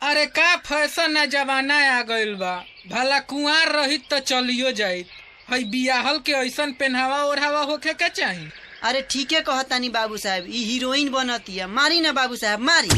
अरे का फैशन ना जमाना आ गइल बा भला कुंवार रहित त चलियो जाइत हई बियाहल के ऐसन पेन्हावा ओढ़ावा होखे के चाही अरे ठीके कहतानी बाबू साहब ई हीरोइन बनतिया मारी ना बाबू साहब मारी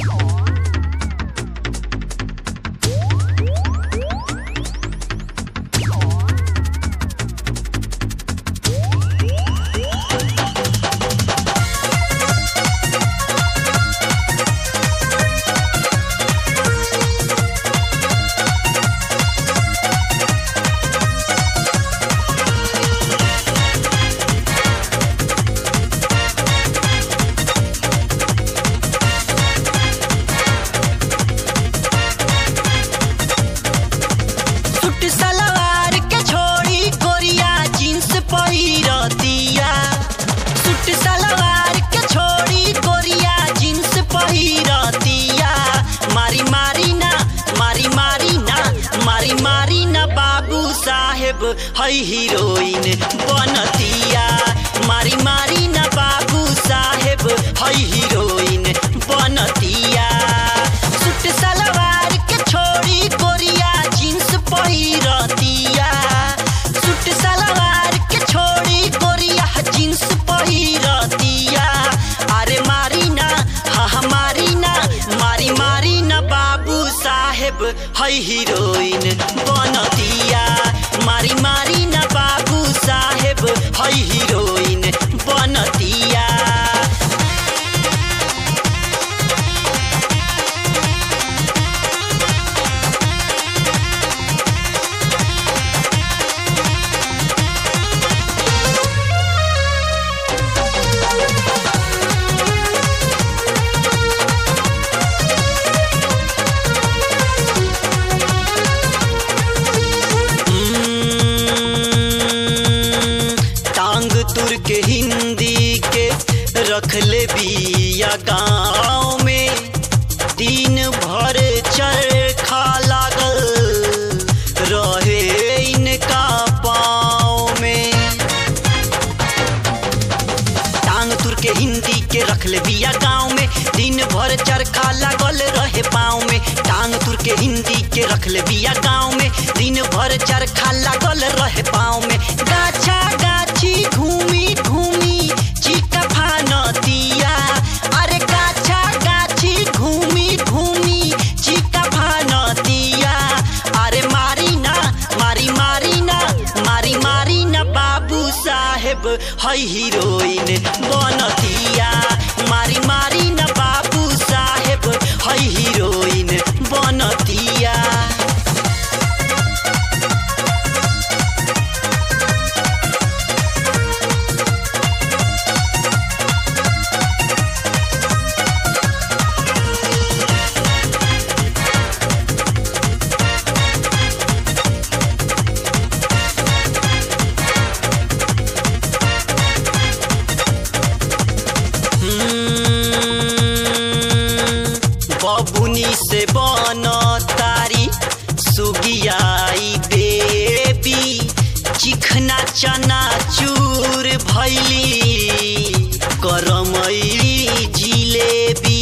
सूट सलवार के छोड़ी कोरिया जींस पहिरतिया सूट सलवार के छोड़ी कोरिया जींस पहिरतिया मारी मारी ना मारी मारी ना मारी मारी ना बाबू साहेब हई हीरोइन बनतिया मारी मारी ना बाबू साहेब हई हीरोइन बनतिया सूट सलवार के छोड़ी कोरिया जींस पहिरतिया सूट सलवार के छोड़ी कोरिया जींस पहिरतिया अरे मारी ना हा हा मारी ना मारी मारी ना बाबू साहेब हई हीरोइन बनतिया मारी मारी ना बाबू साहेब हई हीरोइन बनतिया टांग तुर के हिंदी के रख ले बिया गाँव में दिन भर चरखा लागल रहे इनका पाँव में टांग तुर के हिंदी के रख ले बिया गाँव में दिन भर चरखा लागल रहे पाँव में टांग तुर के हिंदी के रख ले बिया गाँव में दिन भर चरखा लागल रहे पाँव में गाछा गाछी घूमी घूमी चिका फानतिया अरे गाछा गाछी घूमी घूमी चिका फानतिया अरे मारी ना मारी मारी ना मारी मारी ना बाबू साहेब हई हीरोइन बनतिया मारी मारी ना बाबू साहेब हई हीरोइन बनतिया बबुनी से बन तारी सुगियाई बेबी चिखना चना चूर भैली करमैली जिलेबी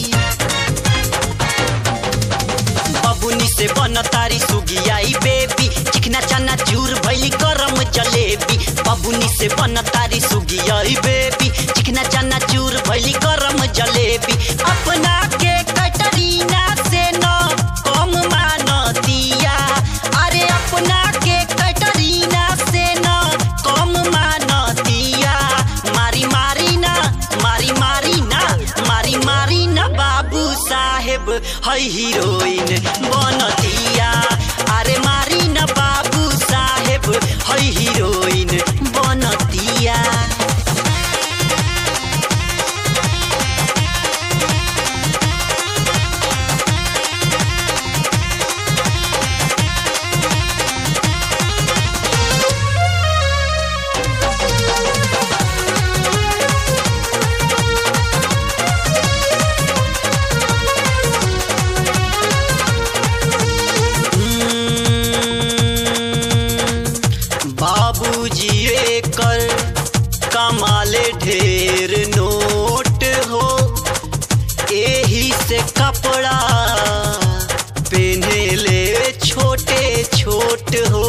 बबुनी से बन तारी सुगियाई बेबी चिकना चना चूर भैली गरम जलेबी बबुनी से बन तारी सुगियाई बेबी चिकना चना चूर भैली गरम जलेबी अपना के कटरीना से न कम मानतिया अरे अपना के कटरीना से न कम मानतिया मारी मारी ना मारी मारी ना मारी मारी ना बाबू साहेब हई हीरोइन बनतिया अरे मारी ना बाबू साहेब हई हीरोइन बनतिया नोट हो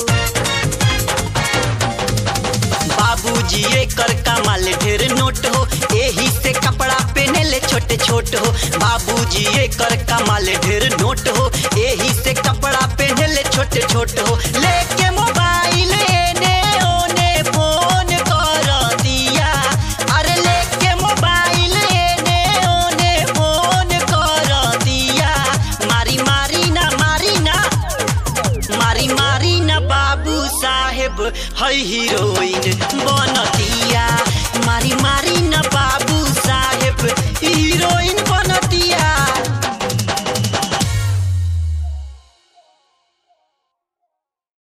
बाबूजी एकर कमाल ढेर नोट हो एही से कपड़ा पहनेले छोटे छोट हो बाबूजी एकर कमाल ढेर नोट हो एही से कपड़ा पहनेले छोटे छोट हो लेके मोबाइल एने ओने फोन कर दिया अरे लेके मोबाइल एने ओने फोन कर दिया मारी मारी ना मारी ना मारी मारी न बाबू साहेब है हीरोइन बनतिया मारी मारी